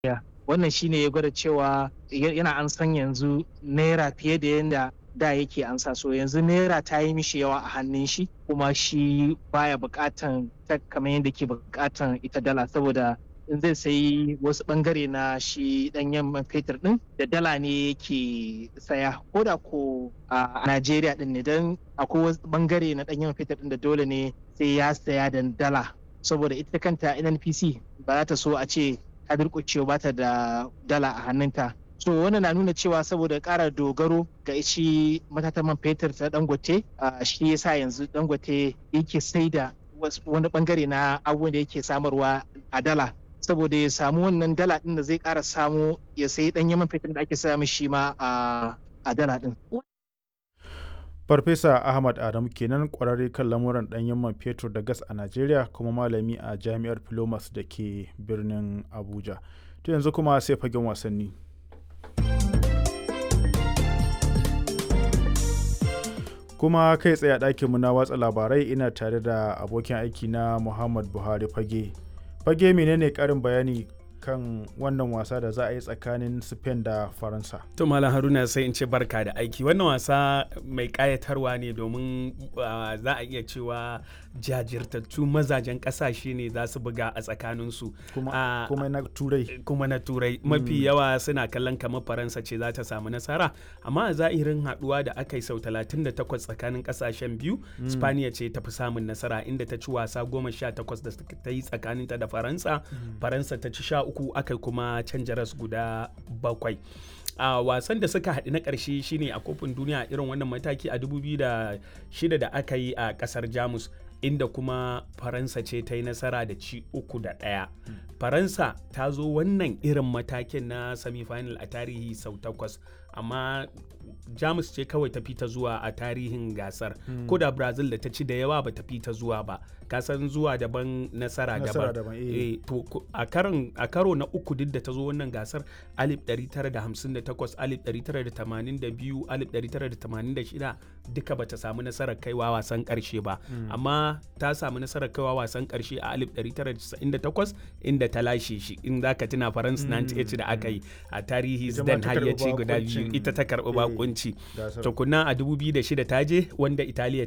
wannan shine ya gwada cewa yana an san yanzu naira fiye da yadda da yake ansa so yanzu naira ta yi mishi yawa a hannun shi kuma shi baya bukatan ta kamar yadda ke bukatan ita dala saboda in zai sayi wasu bangare na shi danyen man fetur din da dala ne yake saya ko da ko a Najeriya din ne don akwai wasu bangare na danyen man fetur din da dole ne sai ya saya da dala saboda ita kanta NNPC ba za ta so a ce ta durƙucewa ba ta da dala a hannunta so wannan na nuna cewa saboda ƙara dogaro ga shi matatan man fetur ta dangote shi yasa yanzu dangote yake sai da wani bangare na abubuwan da yake samarwa a dala saboda ya samu wannan dala din da zai ƙara samu ya sayi ɗanyen man fetur da ake samu shi ma a dala din. Farfesa Ahmad Adamu kenan kwararre kan lamuran ɗanyen man fetur da gas a Najeriya kuma malami a Jami'ar Filomas da ke birnin Abuja. To yanzu kuma sai fagen wasanni. kuma kai tsaye a ɗakinmu na watsa labarai ina tare da abokin aiki na Muhammad Buhari fage. Fage menene ƙarin bayani kan wannan wasa da za a yi tsakanin Spain da Faransa. To Malam Haruna sai in ce barka da aiki. Wannan wasa mai kayatarwa ne domin za a iya cewa jajirtattu mazajen kasashe ne za su buga a tsakaninsu. Kuma na turai. Kuma na turai. Mafi yawa suna kallon kamar Faransa ce za ta samu nasara. Amma a zahirin haduwa da aka yi sau 38 tsakanin kasashen biyu, Spaniya ce ta fi samun nasara inda ta ci wasa 18 da ta yi tsakaninta da Faransa. Faransa ta ci sha uku aka kuma canja ras guda bakwai a uh, wasan da suka haɗu na ƙarshe shine a kofin duniya irin wannan mataki a 2006 da aka yi a ƙasar jamus inda kuma faransa ce ta yi nasara da ci uku da ɗaya mm. faransa ta zo wannan irin matakin na semifinal a tarihi sau takwas amma jamus ce kawai ta fita zuwa a tarihin gasar mm. ko da brazil da ta ci da yawa ba ta fita zuwa ba kasan zuwa daban nasara daban e, to a karo na uku duk da ta zo wannan gasar 1958 1982 1986 duka bata samu nasarar kaiwa wasan karshe ba mm. amma ta samu nasarar kaiwa wasan karshe a 1998 inda ta lashe shi in za ka tuna faransa 98 da aka yi a tarihi zidane har ya ce guda biyu ita ta karbi bakunci tukuna a 2006 ta je wanda italiya